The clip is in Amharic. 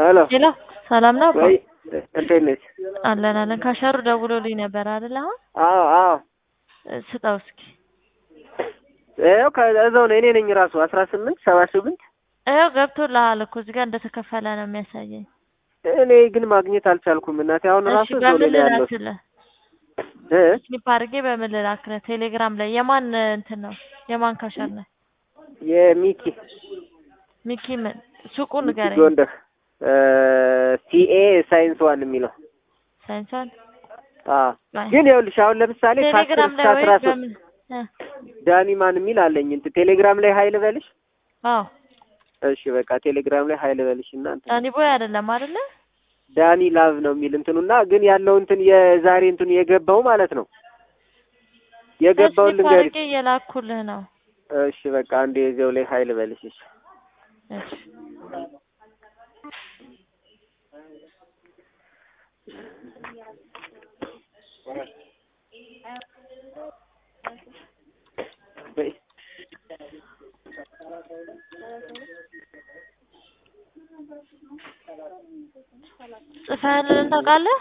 ሄሎ ሄሎ ሰላም ነው? ወይ እንዴት ነች? አለን አለን። ካሸሩ ደውሎልኝ ነበር አይደል? አሁን አዎ አዎ ስጠው እስኪ። ይኸው ከእዛው ነው። እኔ ነኝ ራሱ አስራ ስምንት ሰባ ስምንት ይኸው ገብቶልሃል እኮ እዚህ ጋር እንደተከፈለ ነው የሚያሳየኝ። እኔ ግን ማግኘት አልቻልኩም እናቴ። አሁን ራሱ እሺ እዛው በምን ላይ ያለው ልላክልህ? እ ስሊፕ አድርጌ በምን ልላክልህ? ቴሌግራም ላይ የማን እንትን ነው? የማን ካሸር ነው? የሚኪ ሚኪ ምን ሱቁ ሚኪ ንገረኝ። ጎንደር ሲኤ ሳይንስ ዋን የሚለው ሳይንሷን አዎ። ባይ። ግን ይኸውልሽ አሁን ለምሳሌ ከአስር ቴሌግራም እስከ ላይ ወይ አስራ ሶስት በምን እ ዳኒ ማን የሚል አለኝ እንትን ቴሌግራም ላይ ሀይል በልሽ። አዎ እሺ በቃ ቴሌግራም ላይ ሀይል በልሽ እና እንትን ዳኒ ቦይ አይደለም አይደለ? ዳኒ ላቭ ነው የሚል እንትኑና ግን ያለው እንትን የዛሬ እንትኑ የገባው ማለት ነው የገባውን ስሊፕ ልንገርሽ። አድርጌ እየላኩልህ ነው። እሺ በቃ አንዴ እዚያው ላይ ሀይል በልሽ። እሺ እሺ በይ። ጽፈህልን ታውቃለህ?